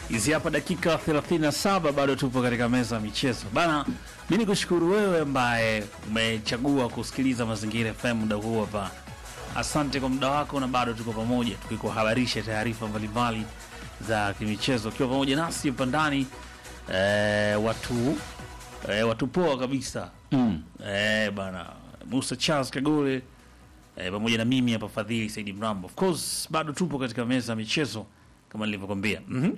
Hizi hapa dakika 37 bado tupo katika meza ya michezo bana. Mi nikushukuru wewe ambaye umechagua kusikiliza Mazingira FM muda huu hapa. Asante kwa muda wako, na bado tuko pamoja tukikuhabarisha taarifa mbalimbali za kimichezo, ukiwa pamoja nasi hapa ndani eh, watu eh, watu poa kabisa Mm. eh, bana Musa Charles Kagole eh, pamoja na mimi hapa Fadhili Saidi Mrambo. Of course bado tupo katika meza ya michezo kama nilivyokwambia. Mhm.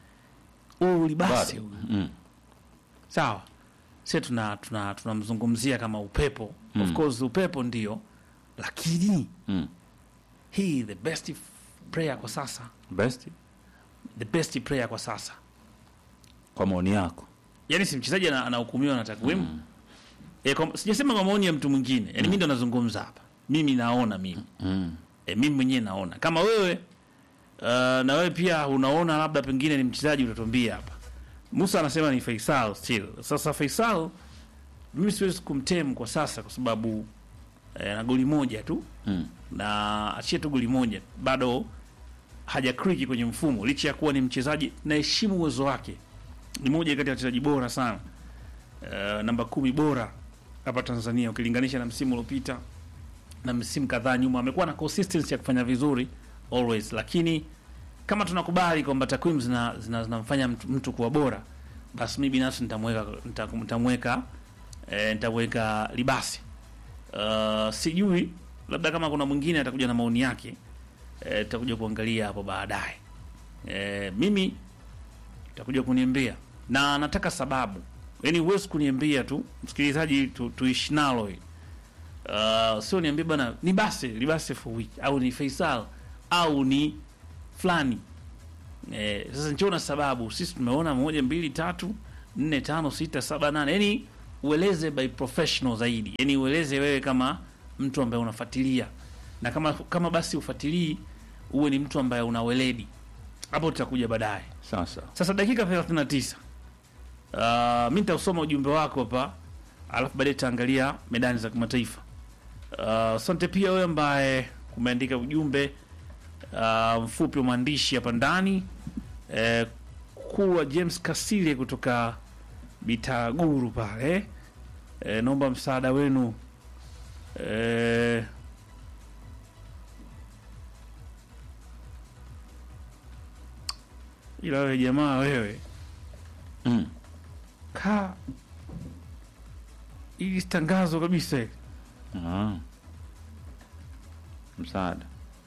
Huu libasi Bado. huu. Mm. Sawa. Sisi tuna tuna tunamzungumzia kama upepo. Of Mm. course upepo ndio, lakini Mm. hii the best player kwa sasa, Best the best player kwa sasa. kwa maoni yako. Yaani si mchezaji ana- anahukumiwa na takwimu. Mm. E, kwa, sijasema kwa maoni ya mtu mwingine. Yaani mimi ndo nazungumza hapa. Mimi naona mimi. Mm. E, mimi mwenyewe naona kama wewe uh, na wewe pia unaona labda pengine ni mchezaji utatuambia hapa. Musa anasema ni Faisal still. Sasa Faisal mimi siwezi kumtem kwa sasa kwa sababu eh, na goli moja tu Mm. na achie tu goli moja bado hajakriki kwenye mfumo, licha ya kuwa ni mchezaji naheshimu uwezo wake, ni moja kati ya wachezaji bora sana uh, namba kumi bora hapa Tanzania ukilinganisha na msimu uliopita na msimu kadhaa nyuma. Amekuwa na consistency ya kufanya vizuri always, lakini kama tunakubali kwamba takwimu zinamfanya zina, zinamfanya mtu, mtu kuwa bora, basi mi binafsi nitamweka nita- nitamweka eh, nitamweka Libasi. Uh, sijui labda kama kuna mwingine atakuja na maoni yake eh, tutakuja kuangalia hapo baadaye. Eh, mimi takuja kuniambia na nataka sababu, yaani huwezi kuniambia tu msikilizaji, tu, tuishi nalo hili uh, sio niambie bana ni basi libase for week au ni Faisal au ni fulani eh, sasa nchona sababu sisi tumeona moja mbili tatu nne tano sita saba nane yani ueleze by professional zaidi yani ueleze wewe kama mtu ambaye unafuatilia na kama kama basi ufuatilii uwe ni mtu ambaye una weledi hapo tutakuja baadaye Sasa. sasa dakika 39 uh, mi nitausoma ujumbe wako hapa alafu baadaye tutaangalia medani za kimataifa Uh, asante pia wewe ambaye umeandika ujumbe uh, mfupi wa maandishi hapa ndani eh, kuwa James Kasile kutoka Bitaguru pale eh, naomba msaada wenu eh, ila wewe jamaa wewe Mm. ka ili tangazo kabisa hili. Ah. Msaada.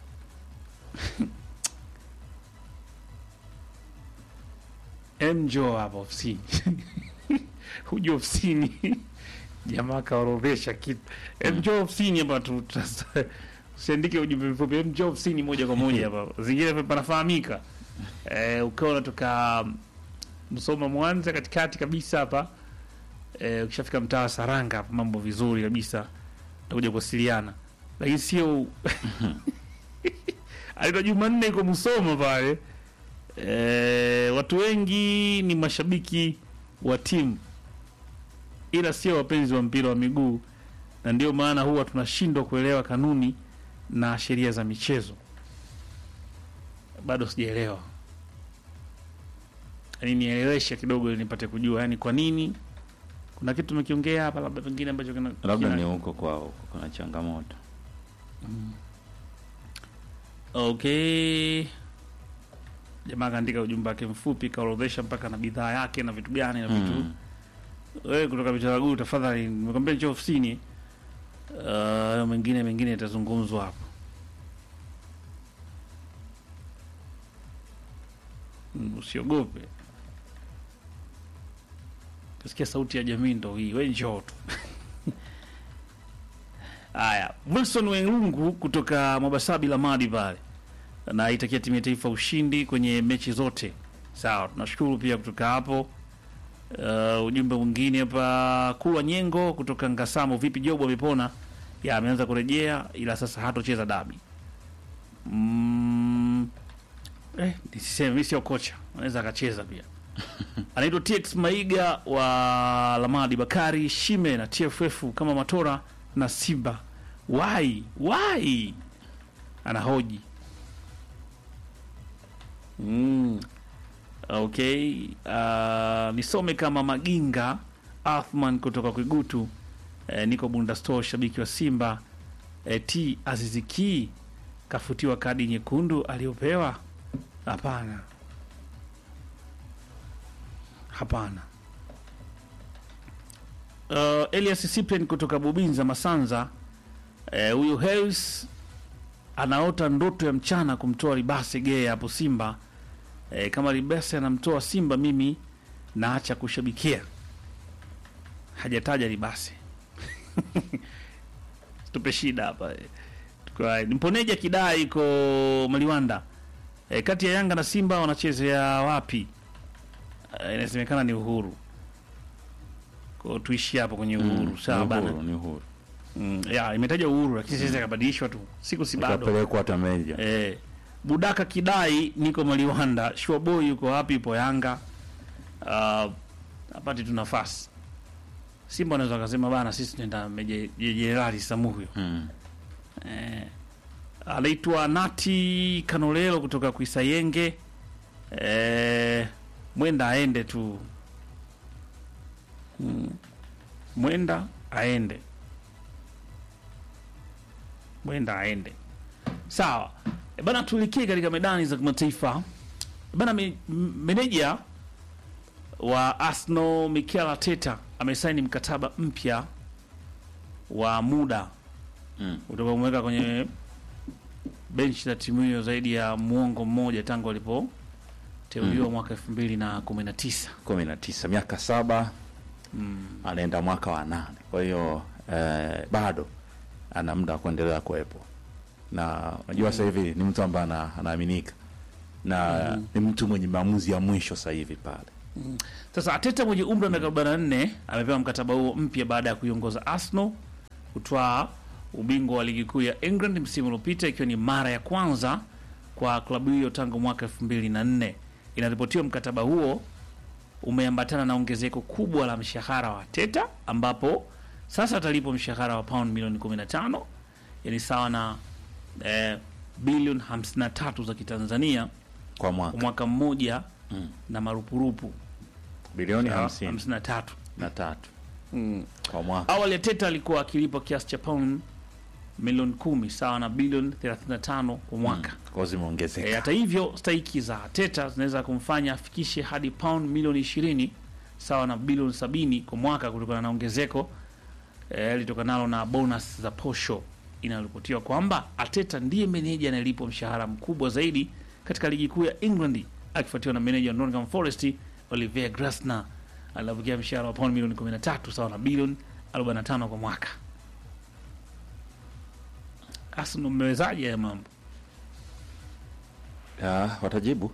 Mjo hapa ofisini huja ofisini jamaa kaorodhesha kitu mjo ofisini hapa tu tu- usiandike ujumbe mfupi mjo ofisini moja kwa moja hapa zingine panafahamika eh, ukiwa unatoka Msoma Mwanza katikati kabisa hapa eh, ukishafika mtaa wa Saranga hapa mambo vizuri kabisa utakuja kuwasiliana lakini sio alitoa Jumanne iko Musoma pale E, watu wengi ni mashabiki wa timu ila sio wapenzi wa mpira wa miguu, na ndio maana huwa tunashindwa kuelewa kanuni na sheria za michezo. Bado sijaelewa, yaani nieleweshe kidogo ili nipate kujua, yaani kwa nini kuna kitu tumekiongea hapa, labda pengine ambacho kina, Labda kina- ni huko kwao huko kuna changamoto. Okay. Jamaa kaandika ujumbe wake mfupi, kaorodhesha mpaka na bidhaa yake na vitu gani na vitu. Mm. Wewe kutoka Bitaraguru, tafadhali, nimekwambia njoo ofisini. Uh, mengine mengine yatazungumzwa hapo. Mm, Usiogope. Kasikia sauti ya jamii ndo hii, we njoo tu. Haya, Wilson Wengungu kutoka Mabasabi Lamadi pale na itakia timu ya taifa ushindi kwenye mechi zote. Sawa, tunashukuru pia kutoka hapo. Uh, ujumbe mwingine hapa, Kulwa Nyengo kutoka Ngasamo, vipi Jobu amepona? Ya, ameanza kurejea ila sasa hatocheza dabi. Mm, eh, nisiseme mimi sio kocha, anaweza akacheza pia. Anaitwa TX Maiga wa Lamadi, Bakari Shime na TFF kama Matora na Simba. Why? Why? Anahoji. Mm. Okay, uh, nisome kama Maginga Athman kutoka Kwigutu. Eh, niko Bunda Store, shabiki wa Simba. Eh, T Aziziki kafutiwa kadi nyekundu aliyopewa? Hapana, hapana. Uh, Elias Cyprian kutoka Bubinza Masanza. Eh, huyu Harris anaota ndoto ya mchana kumtoa Libase Geye hapo Simba. E, kama Libase anamtoa Simba, mimi naacha kushabikia. Hajataja Libase tupe shida hapa e. Tukwa- Mponeja kidai iko Maliwanda. E, kati ya Yanga na Simba wanachezea wapi? E, inasemekana ni Uhuru. Kwa tuishi hapo kwenye Uhuru. Sawa ni bana. uhuru, ni uhuru. Mm, ya imetaja Uhuru lakini sasa ikabadilishwa tu. Siku si bado. Ikapelekwa hata meja. Eh, Budaka Kidai niko Maliwanda. Shwaboy yuko wapi? Ipo Yanga. Uh, apati tu nafasi. Simba wanaweza wakasema bana, sisi tunaenda Meja- Jenerali Samuhyo. Mm. Eh, anaitwa Nati Kanolelo kutoka Kuisayenge. Eh, mwenda aende tu. Mm. Mwenda aende. Mwenda aende. Sawa. E bana, tulikie katika medani za kimataifa. E bana, me, m- meneja wa Arsenal Mikel Arteta amesaini mkataba mpya wa muda Mm. utakaomweka kwenye benchi la timu hiyo zaidi ya muongo mmoja tangu alipoteuliwa mwaka elfu mbili na kumi na tisa. kumi na tisa miaka saba Mm. anaenda mwaka wa nane kwa hiyo eh, bado ana muda wa kuendelea kuwepo na unajua sasa hivi ni mtu ambaye ana- anaaminika na ni mtu mwenye maamuzi ya mwisho sasa hivi pale Sasa Ateta mwenye umri wa miaka 44 amepewa mkataba huo mpya baada ya kuiongoza Arsenal kutwaa ubingwa wa ligi kuu ya England msimu uliopita ikiwa ni mara ya kwanza kwa klabu hiyo tangu mwaka 2004. Inaripotiwa mkataba huo umeambatana na ongezeko kubwa la mshahara wa Ateta ambapo sasa atalipwa mshahara wa pound milioni 15 yani sawa na eh, bilioni 53 za Kitanzania kwa kwa mwaka mwaka mmoja Mm. na marupurupu bilioni Sawa, hamsini hamsini na tatu. na tatu Mm. kwa mwaka Awali Ateta alikuwa akilipwa kiasi cha pound milioni kumi sawa na bilioni 35 kwa mwaka. kwa zimeongezeka E, hata hivyo stahiki za Ateta zinaweza kumfanya afikishe hadi pound milioni 20 sawa na bilioni 70 kwa mwaka kutokana na ongezeko eh, litokanalo na bonus za posho. Inaripotiwa kwamba Ateta ndiye meneja anayelipwa mshahara mkubwa zaidi katika ligi kuu ya England akifuatiwa na meneja wa Nottingham Forest Olivier Grasner anapokea mshahara wa pound milioni 13 sawa na bilioni 45 kwa mwaka. Arsenal mmewezaje haya mambo? Ya, watajibu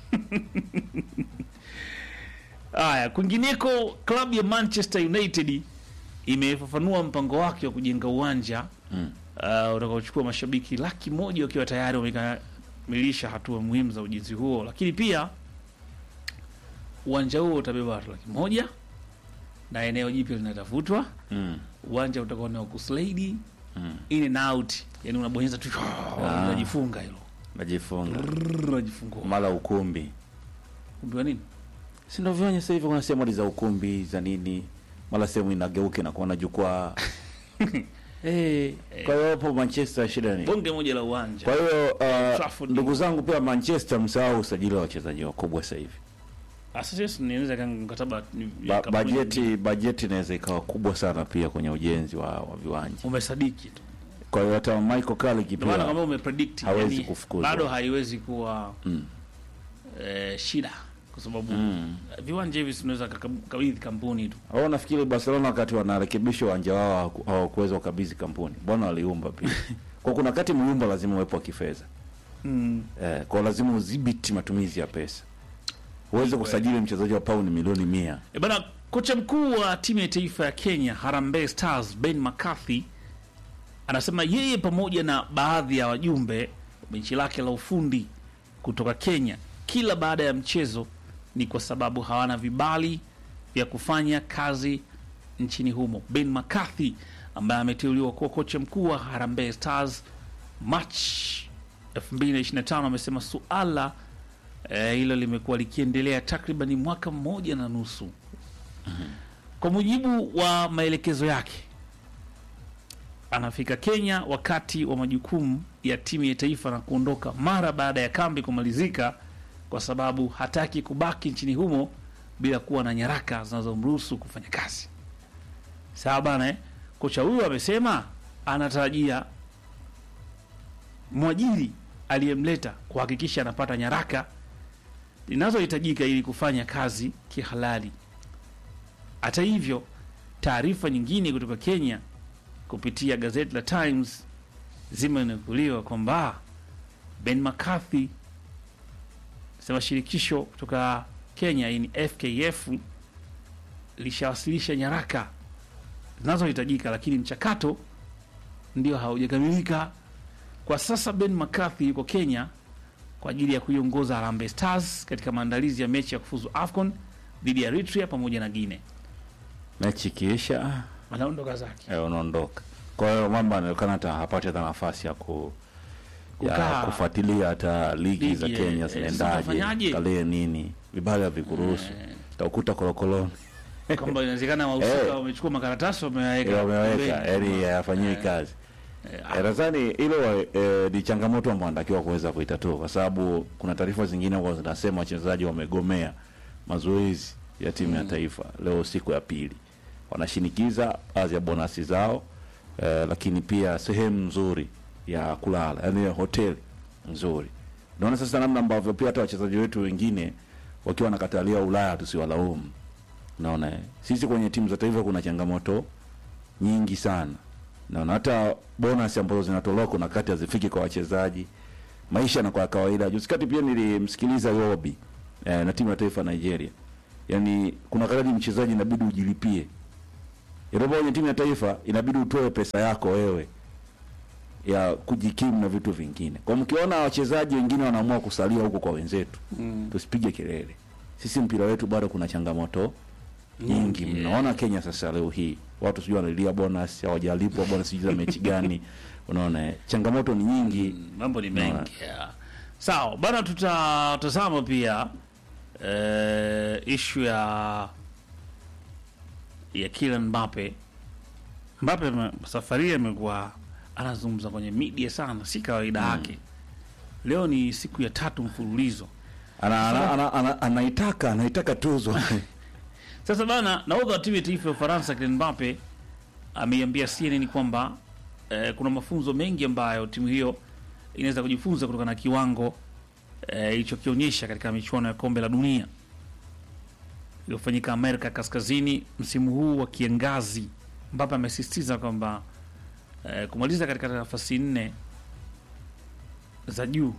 Haya, kwingineko, klabu ya Manchester United imefafanua mpango wake wa kujenga uwanja mm. uh, utakaochukua mashabiki laki moja wakiwa tayari wamekamilisha hatua muhimu za ujenzi huo, lakini pia uwanja huo utabeba watu laki moja na eneo jipya linatafutwa. Mm. Uwanja utakuwa ni wa kuslide Mm. in and out, yani unabonyeza tu Ah. unajifunga hilo najifunga unajifungua. mara ukumbi Kumbiwa nini? si ndo vyonya sasa hivi kuna sehemu za ukumbi za nini mara sehemu inageuka inakuwa na jukwaa Eh, kwa hiyo hapo manchester shida ni Bonge moja la uwanja kwa hiyo uh, Trafford. ndugu zangu pia manchester msahau usajili wa wachezaji wakubwa sasa hivi Sasa niweza kanga mkataba ni- ba, kampuni bajeti bajeti inaweza ikawa kubwa sana pia kwenye ujenzi wa, wa viwanja umesadiki tu. kwa hiyo hata Michael Carrick Ndio maana kama pia umepredict hawezi yani, kufukuzwa. bado haiwezi kuwa mm, eh, shida kwa sababu mm. viwanja hivi tunaweza kabidhi kampuni tu. au nafikiri Barcelona wakati wanarekebisha uwanja wao hawaku- hawakuweza kukabidhi kampuni mbona waliumba pia kwa kuna wakati muumba lazima uwepo wa kifedha Mm. eh, kwa lazima udhibiti matumizi ya pesa uweze kusajili mchezaji wa pauni milioni mia E bana, kocha mkuu wa timu ya taifa ya Kenya Harambee Stars Ben McCarthy anasema yeye pamoja na baadhi ya wajumbe wa benchi lake la ufundi kutoka Kenya kila baada ya mchezo ni kwa sababu hawana vibali vya kufanya kazi nchini humo. Ben McCarthy ambaye ameteuliwa kuwa kocha mkuu wa Harambee Stars March 2025 amesema suala Eh, hilo limekuwa likiendelea takriban mwaka mmoja na nusu. Kwa mujibu wa maelekezo yake, anafika Kenya wakati wa majukumu ya timu ya taifa na kuondoka mara baada ya kambi kumalizika, kwa sababu hataki kubaki nchini humo bila kuwa na nyaraka zinazomruhusu kufanya kazi. Sawa bana eh? Kocha huyo amesema anatarajia mwajiri aliyemleta kuhakikisha anapata nyaraka zinazohitajika ili kufanya kazi kihalali. Hata hivyo, taarifa nyingine kutoka Kenya kupitia gazeti la Times zimenukuliwa kwamba Ben McCarthy sema shirikisho kutoka Kenya hii ni FKF lishawasilisha nyaraka zinazohitajika, lakini mchakato ndio haujakamilika. Kwa sasa Ben McCarthy yuko Kenya kwa ajili ya kuiongoza Harambee Stars katika maandalizi ya mechi ya kufuzu AFCON dhidi ya Eritrea pamoja na Guinea. mechi ikiisha Anaondoka zake. eh, unaondoka. Kwa hiyo mambo anaonekana hata hapati hata nafasi ya ku ya Kukaa. kufuatilia hata ligi Ligi, za eh, Kenya eh, zinaendaje, zitafanyaje? tarehe nini, vibali havikuruhusu, utakuta korokoroni kwamba inawezekana wahusika Eh. wamechukua makaratasi wameweka Eh, wameweka pembeni. yani hayafanyiwi kazi. Eh, Eh, Nadhani hilo eh, ni changamoto ambayo anatakiwa kuweza kuitatua, kwa sababu kuna taarifa zingine ambazo zinasema wachezaji wamegomea mazoezi ya timu ya taifa leo siku ya pili, wanashinikiza baadhi ya bonasi zao eh, lakini pia sehemu nzuri ya kulala, yani hoteli nzuri. Naona sasa namna ambavyo pia hata wachezaji wetu wengine wakiwa wanakatalia Ulaya tusiwalaumu. Naona eh, sisi kwenye timu za taifa kuna changamoto nyingi sana naona hata bonus ambazo zinatolewa kuna kati hazifiki kwa wachezaji, maisha na kwa kawaida. Juzi kati pia nilimsikiliza Yobi eh, na timu ya taifa ya Nigeria, yaani kuna wakati mchezaji inabidi ujilipie, inapo kwenye timu ya taifa inabidi utoe pesa yako wewe ya kujikimu na vitu vingine. Kwa mkiona wachezaji wengine wanaamua kusalia huko kwa wenzetu, Mm. tusipige kelele. Sisi mpira wetu bado kuna changamoto nyingi Nyingi, mnaona Kenya sasa leo hii watu sijui wanalilia bonus hawajalipwa bonus sijui za mechi gani unaona eh, changamoto ni nyingi Mm, mambo ni Naona. mengi yeah. Sawa bana, tutatazama pia eh, ishu ya ya Kylian Mbappe. Mbappe ame- safari hii amekuwa anazungumza kwenye media sana, si kawaida yake. Leo ni siku ya tatu mfululizo. ana, ana, ana, ana, anaitaka anaitaka tuzo Sasa bana, nahodha wa timu ya taifa ya Ufaransa Kylian Mbappe ameiambia CNN kwamba eh, kuna mafunzo mengi ambayo timu hiyo inaweza kujifunza kutokana na kiwango eh, ilichokionyesha katika michuano ya kombe la dunia iliyofanyika Amerika Kaskazini msimu huu wa kiangazi. Mbappe amesisitiza kwamba eh, kumaliza katika nafasi nne za juu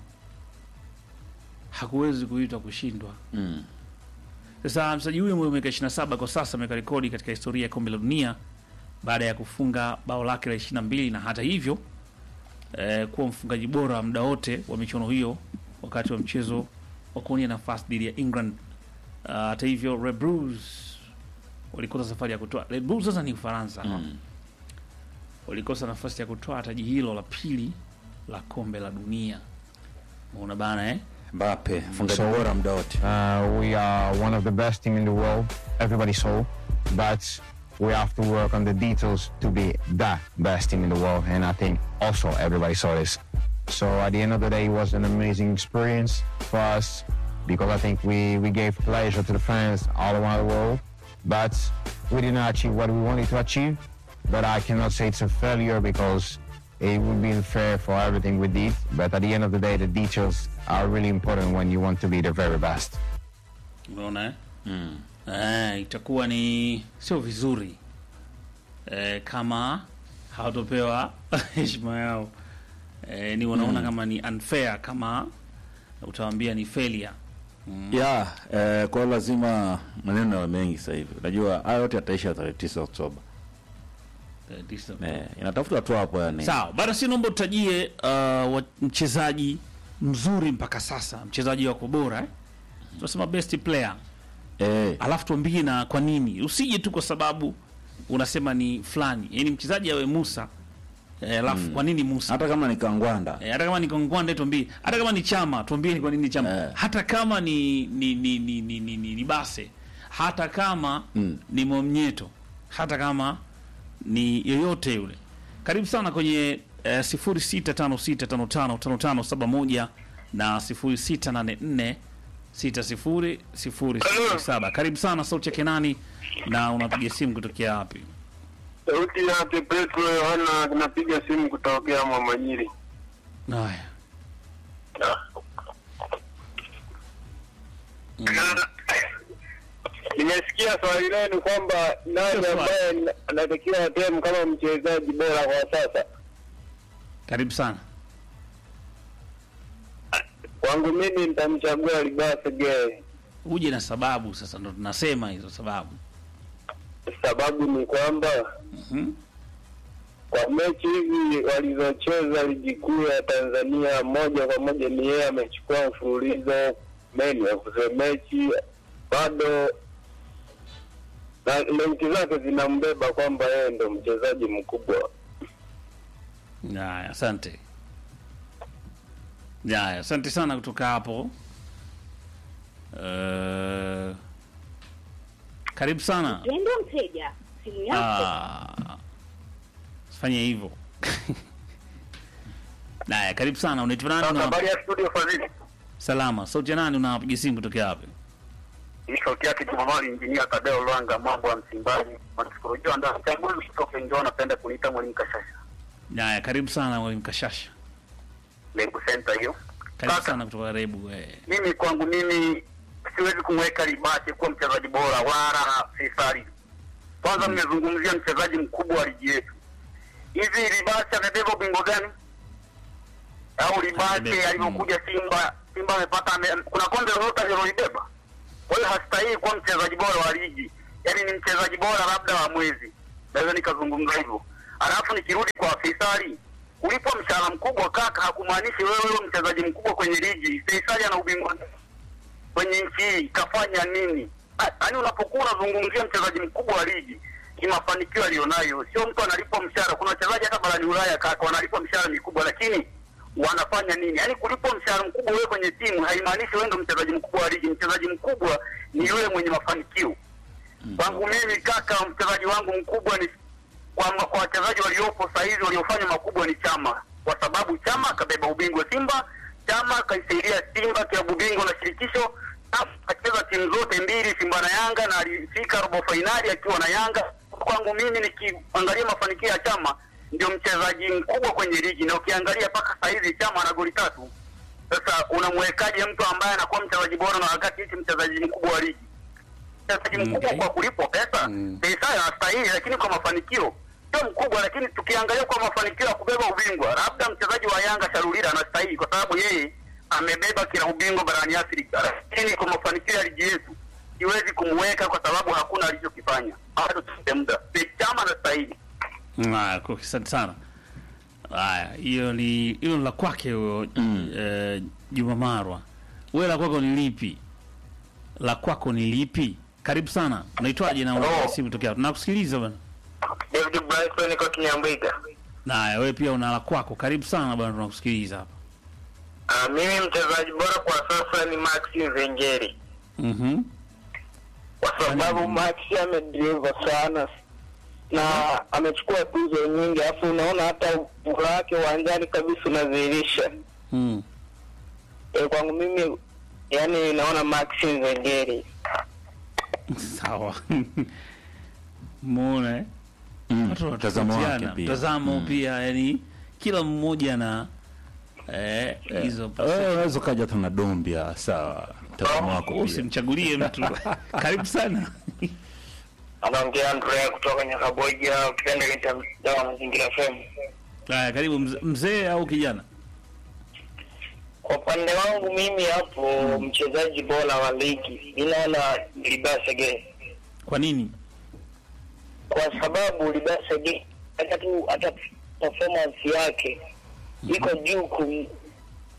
hakuwezi kuitwa kushindwa. mm. Sasa mchezaji huyo mwenye miaka 27 kwa sasa ameweka rekodi katika historia ya kombe la dunia baada ya kufunga bao lake la 22 na hata hivyo eh, kuwa mfungaji bora wa muda wote wa michuano hiyo wakati wa mchezo wa kuonia nafasi dhidi ya England. Ah, Hata hivyo Red Bulls walikosa safari ya kutoa. Red Bulls sasa ni Ufaransa Mm. walikosa nafasi ya kutoa taji hilo la pili la kombe la dunia. Unaona bana eh? Mbappe fungaji So- bora muda wote Uh, we are one of the best team in the world. Everybody saw, but we have to work on the details to be the best team in the world. And I think also everybody saw this. So at the end of the day, it was an amazing experience for us because I think we, we gave pleasure to the fans all around the world. But we did not achieve what we wanted to achieve. But I cannot say it's a failure because it would be unfair for everything we did. But at the end of the day, the details are really important when you want to be the very best. Unaona eh? mm. Eh, itakuwa ni sio vizuri eh, kama hawatopewa heshima yao eh, ni wanaona kama ni unfair kama utawambia ni failure ya eh, kwa hiyo lazima maneno yawe mengi sasa hivi unajua haya yote yataisha tarehe tisa Oktoba Eh, this- eh, inatafuta tu hapo yani sawa bado si naomba utajie uh, wa- mchezaji mzuri mpaka sasa mchezaji wako bora eh? tunasema best player eh, alafu tuambie na kwa nini usije tu kwa sababu unasema ni fulani yani mchezaji awe musa Eh, alafu kwa nini Musa? hata kama ni kangwanda Eh, hata kama ni Kongwande tuambie, hata kama ni chama tuambie ni kwa nini chama, Eh. hata kama ni ni ni ni ni, ni, ni, ni base, hata kama Mm. ni Momnyeto, hata kama ni yoyote yule. Karibu sana kwenye eh, 0656555571 na 0684600007. Karibu sana sauti ya Kenani na unapiga simu kutokea wapi? Sauti yake Petro Yohana, napiga simu kutokea Mwamanyiri. Haya. Nimesikia swali lenu kwamba nani Sio swali. ambaye anatakiwa atemu kama mchezaji bora kwa sasa. Karibu sana. Kwangu mimi nitamchagua Libase Gay. Uje na sababu sasa, ndo tunasema hizo sababu. Sababu ni kwamba Mhm. kwa mechi hizi walizocheza ligi kuu ya Tanzania, moja kwa moja ni yeye amechukua mfululizo many of the mechi, bado na mechi zake zinambeba kwamba yeye ndo mchezaji mkubwa. Haya, asante. Haya, asante sana kutoka hapo. Uh, karibu sana. Mpendwa mteja, simu yako Ah, Fanya hivyo. Haya, karibu sana. Unaitwa nani? Sasa Una... habari ya studio Fadhili, Salama. Sauti ya nani? Unapiga simu kutokea wapi? ni sauti yake Jumamali, injinia Tadeo Lwanga, mambo ya Msimbazi, masikolojia ndio mchambuzi kutoka Njoo, anapenda kuniita mwalimu Kashasha, Haya, karibu sana mwalimu Kashasha. Lebu Center hiyo. Karibu Kaka. sana kutoka Rebu. Eh. mimi kwangu mimi siwezi kumweka Libase kuwa mchezaji bora wala Faisali. Kwanza mmezungumzia mchezaji mkubwa wa ligi yetu. Hivi Libase amebeba ubingwa gani? Au Libase Amebeba, alivyokuja Simba, Simba amepata ame, kuna kombe lolote alilolibeba? Kwa hiyo hastahili kuwa mchezaji bora wa ligi, yaani ni mchezaji bora labda wa mwezi, naweza nikazungumza hivyo. Alafu nikirudi kwa Faisali, kulipwa mshahara mkubwa kaka, hakumaanishi wewe wewe mchezaji mkubwa kwenye ligi. Faisali ana ubingwa kwenye nchi hii, kafanya nini? Yaani unapokuwa unazungumzia mchezaji mkubwa wa ligi kimafanikio aliyonayo, sio mtu analipwa mshahara. Kuna wachezaji hata barani Ulaya kaka wanalipwa mshahara mikubwa, lakini wanafanya nini? Yaani kulipwa mshahara mkubwa wewe kwenye timu haimaanishi wewe ndo mchezaji mkubwa wa ligi. Mchezaji mkubwa ni yule mwenye mafanikio. Kwangu mimi kaka, mchezaji wangu mkubwa ni kwa kwa wachezaji waliopo sasa hivi waliofanya makubwa ni Chama, kwa sababu Chama akabeba ubingwa Simba, Chama akaisaidia Simba klabu bingwa na shirikisho, Chama akacheza timu zote mbili, Simba na Yanga, na alifika robo fainali akiwa na Yanga. Kwangu mimi nikiangalia mafanikio ya Chama, ndio mchezaji mkubwa kwenye ligi, na ukiangalia mpaka sasa hivi Chama ana goli tatu. Sasa unamwekaje mtu ambaye anakuwa mchezaji bora na wakati hichi mchezaji mkubwa wa ligi mchezaji mkubwa Okay. kwa kulipwa pesa Mm. pesa anastahili, lakini kwa mafanikio sio mkubwa. Lakini tukiangalia kwa mafanikio ya kubeba ubingwa, labda mchezaji wa Yanga Sharulira anastahili kwa sababu yeye amebeba kila ubingwa barani Afrika, lakini kwa mafanikio ya ligi yetu siwezi kumweka kwa sababu hakuna alichokifanya. Bado tupe muda, Chama anastahili. Haya, kwa- asante sana. Haya, hiyo ni hilo ni la kwake huyo eh, Juma Marwa. Wewe la kwako ni lipi? La kwako ni lipi? Karibu sana. Unaitwaje na unapiga simu tokea? wapi? Tunakusikiliza bwana. David Bryson niko Kinyambwiga. Na haya, wewe pia una la kwako. Karibu sana bwana, tunakusikiliza hapa. Uh, mimi mchezaji bora kwa sasa ni Maxi Zengeri Mhm. kwa sababu Maxi amedriva sana na amechukua tuzo nyingi, alafu unaona hata ubora wake uwanjani kabisa unadhihirisha. Mm. E, kwangu mimi yani naona Maxi Zengeri. Sawa. Muone. eh? Mm, Watu mtazamo wake wanatofautiana. pia. Mtazamo Mm. pia, yani kila mmoja na eh hizo Wewe unaweza ukaja hata na dombia sawa, mtazamo wako pia. usimchagulie mtu. Karibu sana. Anaongea Andrea kutoka Nyakaboja, ukipenda kaita dawa mazingira FM. Haya, karibu mze- mzee au kijana? Kwa upande wangu mimi hapo mchezaji bora wa ligi ninaona Libasa Gay Kwa nini? kwa sababu Libasa Gay hata tu hata performance yake iko juu kum,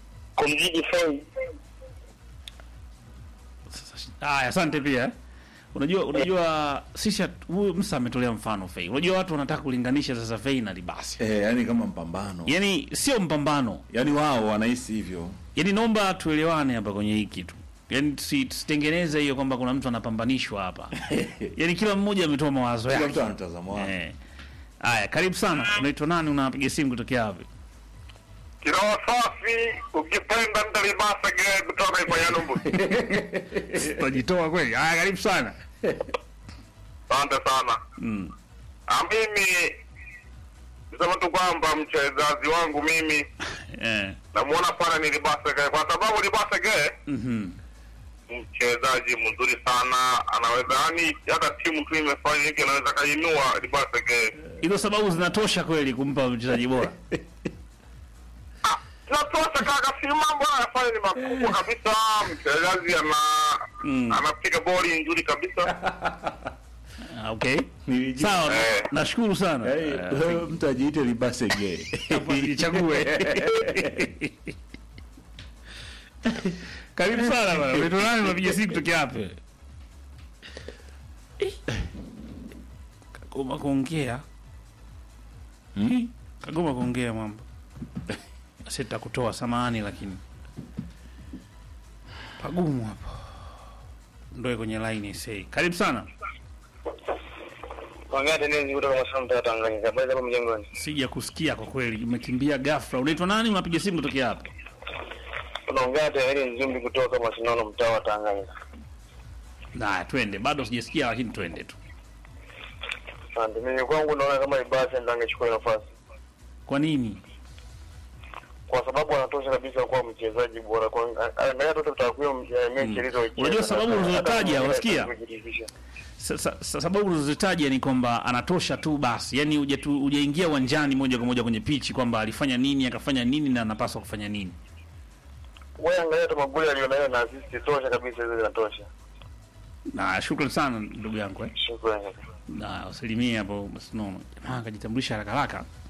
kumzidi Fei. Haya, asante pia. unajua unajua sisi hatu- huyu Musa ametolea mfano Fei. Unajua watu wanataka kulinganisha sasa Fei na Libasi. eh, yani kama mpambano Yaani sio mpambano. yani wao wanahisi hivyo Yaani naomba tuelewane hapa kwenye hii kitu. Yaani tusi- tusitengeneze hiyo kwamba kuna mtu anapambanishwa hapa. Yaani kila mmoja ametoa mawazo kila yake. mtu ana mtazamo wake Eh. Haya, karibu sana. Unaitwa nani? Unapiga simu kutokea wapi? Kiroho safi, ukipenda mtalibasa gere kutoka kwa Yanumbu. Utajitoa kweli? Haya, karibu sana. Asante sana. Mm. Ah, mimi nisema tu kwamba mchezaji wangu mimi Eh. namuona pana ni Libasa Gere kwa sababu Libasa Gere Mhm. mchezaji mzuri sana, anaweza yani hata timu tu imefanya hiki anaweza kainua Libasa Gere. Hizo sababu zinatosha kweli kumpa mchezaji bora. Ah, tunatosha kaka, si mambo anayofanya ni makubwa kabisa. Mchezaji ana Mm. anapiga boli nzuri kabisa. Ah, Okay. Nilijua. Sawa, Eh. nashukuru sana. Eh, Eh, wewe mtu ajiite libase gay hapa nichague. Karibu sana bwana. Unaitwa nani? Unapiga simu kutokea wapi? Kagoma kuongea. Hmm? Kagoma kuongea mambo. Sitakutoa samahani lakini pagumu hapo. Ndoe kwenye line say. Karibu sana. Ongea tenezi kutoka Masamba Tanganyika. Habari za hapo mjengoni? Sija kusikia kwa kweli, umekimbia ghafla. Unaitwa nani? Unapiga simu kutokea hapa? Unaongea tenezi Nzumbi kutoka Masinono mtaa wa Tanganyika. Na twende, bado sijasikia, lakini twende tu. Asante. Mimi kwangu naona kama Ibasa ndio angechukua nafasi. Kwa nini? Kwa sababu anatosha kabisa kuwa mchezaji bora. Kwa angalia tu takwimu ya mechi alizocheza. Unajua sababu Hata- ulizotaja, hata unasikia? kujiridhisha. Sa- sa- sa- sababu ulizozitaja ni kwamba anatosha tu basi, yaani hujatu- hujaingia uwanjani moja kwa moja kwenye pichi kwamba alifanya nini akafanya nini na anapaswa kufanya nini. Wewe angalia tu magoli alionayo na assist tosha kabisa hizo zinatosha. Na shukrani sana ndugu yangu eh. Shukrani. Na usalimie hapo Masinono. Jamaa akajitambulisha haraka haraka.